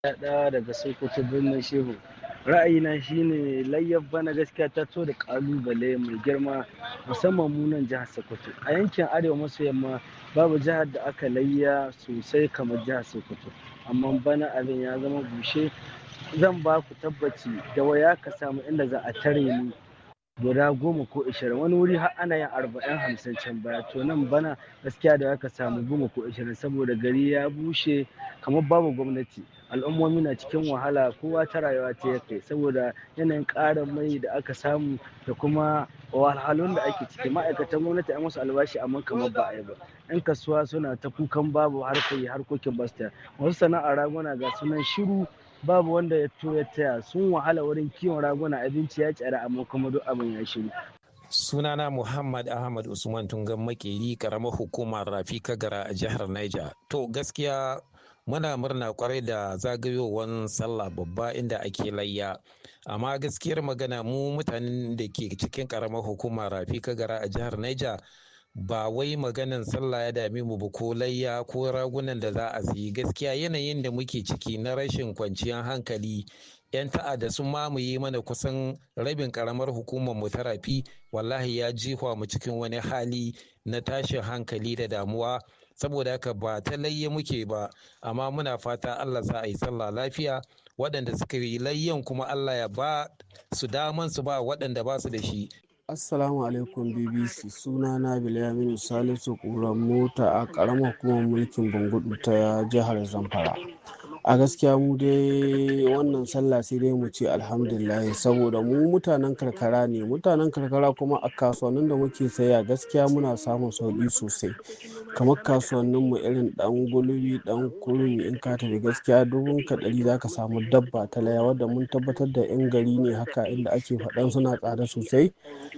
ɗaya daga Sokoto birnin Shehu. Ra'ayina shine layyar bana gaskiya ta to da ƙalubale mai girma musamman mu nan jihar Sokoto. A yankin Arewa maso yamma babu jihar da aka layya sosai kamar jihar Sokoto. Amma bana abin ya zama bushe. Zan ba ku tabbaci da waya ka samu inda za a tare ni guda goma ko ishirin wani wuri har ana yin arba'in hamsin can baya to nan bana gaskiya da aka samu goma ko ishirin saboda gari ya bushe kamar babu gwamnati al'ummomi na cikin wahala kowa ta rayuwa ta ya kai saboda yanayin ƙarin mai da aka samu da kuma wahalhalun da ake ciki ma'aikatan gwamnati an musu albashi amma kamar ba a yi ba yan kasuwa suna ta kukan babu harkoki harkokin basta wasu sana'ar raguna ga sunan shiru babu wanda ya to ya taya sun wahala wurin kiwon raguna abinci ya tsara amma kuma duk abin ya shiru sunana muhammad ahmad usman tungan makeri karamar hukumar rafi kagara a jihar niger to gaskiya muna murna kwarai da zagayowar sallah babba inda ake layya amma gaskiyar magana mu mutanen da ke cikin karamar hukumar rafi kagara a jihar niger ba wai maganan sallah ya dame mu ba ko layya ko ragunan da za a siyi gaskiya yanayin da muke ciki na rashin kwanciyar hankali yan ta'adda sun mamaye mana kusan rabin karamar hukumar mu ta rafi wallahi ya jihwa mu cikin wani hali na tashin hankali da damuwa saboda haka ba ta layya muke ba amma muna fata Allah za a yi sallah lafiya waɗanda suka yi layyan kuma Allah ya ba su daman su ba waɗanda ba su da shi Assalamu alaikum BBC suna na Bilyaminu Salisu ƙuran mota a ƙaramar hukumar mulkin Bangudu ta jihar Zamfara. A gaskiya mu dai wannan sallah sai dai mu ce alhamdulillah saboda mu mutanen karkara ne mutanen karkara kuma a kasuwannin da muke saya gaskiya muna samun sauƙi sosai kamar kasuwannin mu irin dan gulbi dan kurmi in ka tafi gaskiya dubun ka ɗari zaka samu dabba ta laya wadda mun tabbatar da yan gari ne haka inda ake faɗan suna tsada sosai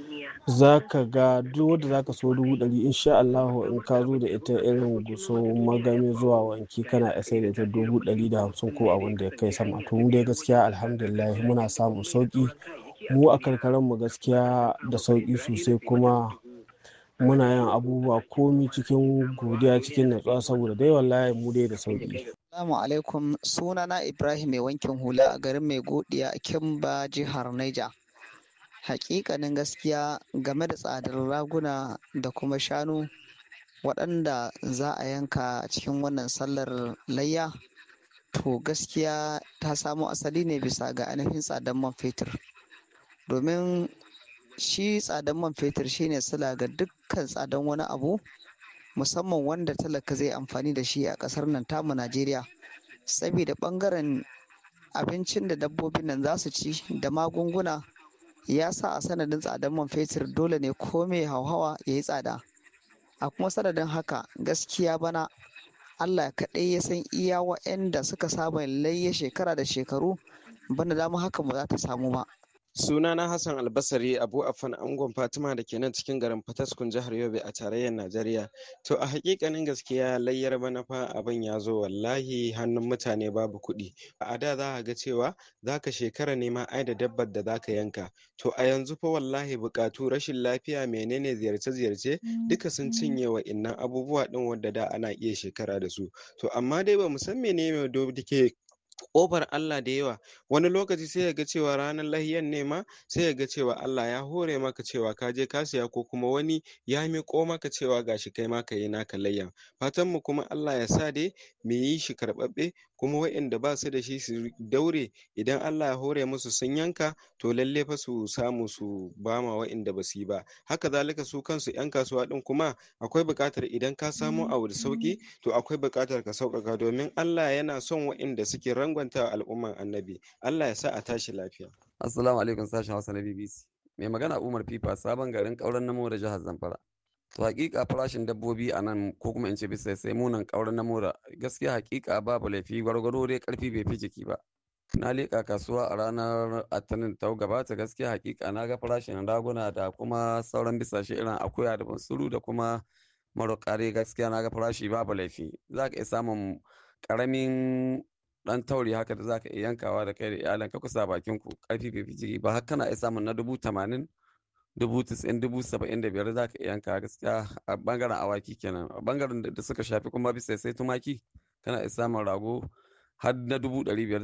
za ka ga duk wadda za ka so dubu ɗari insha Allahu in ka zo da ita irin guso magami zuwa wanki kana iya sai da ita dubu ɗari da hamsin ko abin da ya kai sama to mu dai gaskiya alhamdulillah muna samun sauki mu a karkaran mu gaskiya da sauki sosai kuma muna yin abubuwa komi cikin godiya cikin natsuwa saboda dai wallahi mu dai da sauki Assalamu alaikum sunana Ibrahim mai wankin hula a garin mai godiya a Kimba jihar Niger. hakikanin gaskiya game da tsadar raguna da kuma shanu waɗanda za a yanka cikin wannan sallar layya to gaskiya ta samo asali ne bisa ga ainihin tsadar man fetur domin shi tsadar man fetur shine sila ga dukkan tsadar wani abu musamman wanda talaka zai amfani da shi a ƙasar nan tamu najeriya saboda ɓangaren abincin da dabbobin nan za su ci da magunguna ya sa a sanadin tsadar man fetur dole ne ko mai hauhawa ya yi tsada a kuma sanadin haka gaskiya bana allah kaɗai ya san iya wa'anda suka saba layya shekara da shekaru bana dama haka ba za ta samu ba sunana hassan albasari abu afan angon fatima da ke nan cikin garin fataskun jihar yobe a tarayyar najeriya to a hakikanin gaskiya layyar bana fa abin ya zo wallahi hannun mutane babu kuɗi a da za a ga cewa za ka shekara nema ai da dabbar da za ka yanka to a yanzu fa wallahi buƙatu rashin lafiya menene ziyarce-ziyarce duka sun cinye wa innan abubuwa ɗin wadda da ana iya shekara da su to amma dai ba mu san menene da ke ƙofar Allah da yawa wani lokaci sai ya ga cewa ranar lahiyan ne ma sai ya ga cewa Allah ya hore maka cewa ka je ka siya ko kuma wani ya miƙo maka cewa gashi kai ma ka yi naka layyan fatan mu kuma Allah ya sa dai mu yi shi karɓaɓɓe kuma waɗanda ba su da shi su daure idan Allah ya hore musu sun yanka to lalle fa su samu su bama waɗanda ba su yi ba haka zalika su kansu 'yan kasuwa ɗin kuma akwai buƙatar idan ka samo abu da sauƙi to akwai buƙatar ka sauƙaƙa domin Allah yana son waɗanda suke rangwanta al'umman annabi Allah ya sa a tashi lafiya assalamu alaikum sashen hausa na bbc mai magana umar fifa sabon garin ƙauren namo da jihar zamfara to hakika farashin dabbobi a nan ko kuma in ce bisa sai munan ƙauren namo da gaskiya hakika babu laifi gwargwaro dai karfi bai fi jiki ba na leƙa kasuwa a ranar atanin ta gabata gaskiya hakika na ga farashin raguna da kuma sauran bisashe irin akuya da bansuru da kuma marokare gaskiya na ga farashi babu laifi za ka iya samun ƙaramin dan tauri haka da zaka iya yankawa da kai da iyalan ka kusa bakin ku karfi bai fi jiki ba har kana iya samun na dubu tamanin dubu tis'in dubu saba'in da biyar zaka iya yanka gaskiya a bangaren awaki kenan a bangaren da suka shafi kuma bisa sai tumaki kana iya samun rago har na dubu ɗari biyar